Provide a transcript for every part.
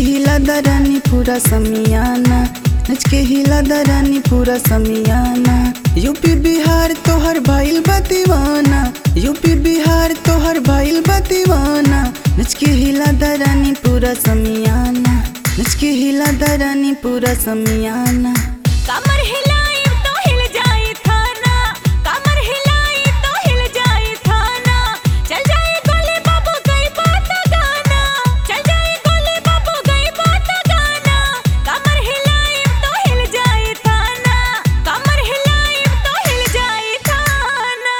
हिला दरानी पूरा समियाना नच के हिला दरानी पूरा समियाना यूपी बिहार तोहर भाईल बा दीवाना यूपी बिहार तोहर भाईल बा दीवाना नच के हिला दरानी पूरा समियाना नच के हिला दरानी पूरा समियाना कमर हिलाई तो हिल जाए थाना कमर हिलाई तो हिल जाए थाना चल जाए गोली बाबू गई बात गाना चल जाए गोली बाबू गई बात गाना कमर हिलाई तो हिल जाए थाना कमर हिलाई तो हिल जाए थाना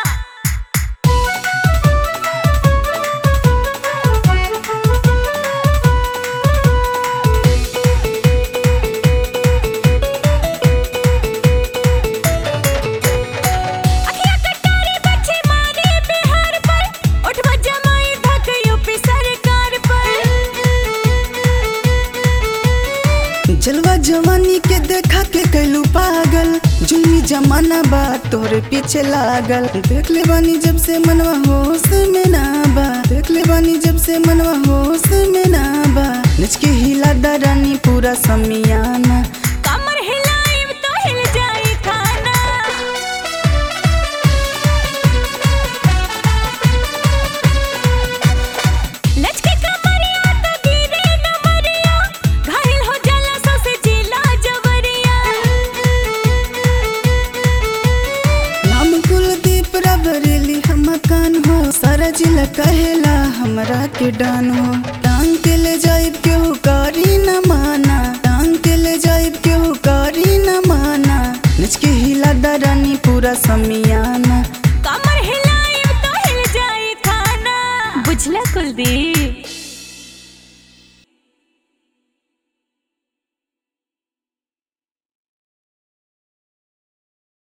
अखियाँ कटारी बच्चे मारे बिहार पर उठ जमाई धक यूपी सरकार पर जलवा जवानी के देखा के कैलू पागल जुनी जमाना बा तोहरे पीछे लागल देख ले बानी जब से मनवा होश में ना बा देख ले बानी जब से मनवा होश में ना बा नच के हिला दरानी पूरा समियाना कमर हिलाई तो हिल जाए खाना लचके कमरिया तो गिरे न मरिया घायल हो जाला सो से जिला जवरिया नाम कुलदीप रबरेली हम कान हो सारा जिला कहेला हमरा के डान हो टांग के ले जाइब केहू कारी न माना टांग के ले जाइब केहू कारी न माना नच के हिला दरानी पूरा समियाना कमर हिलाई तो हिल जाए खाना बुझला कुलदीप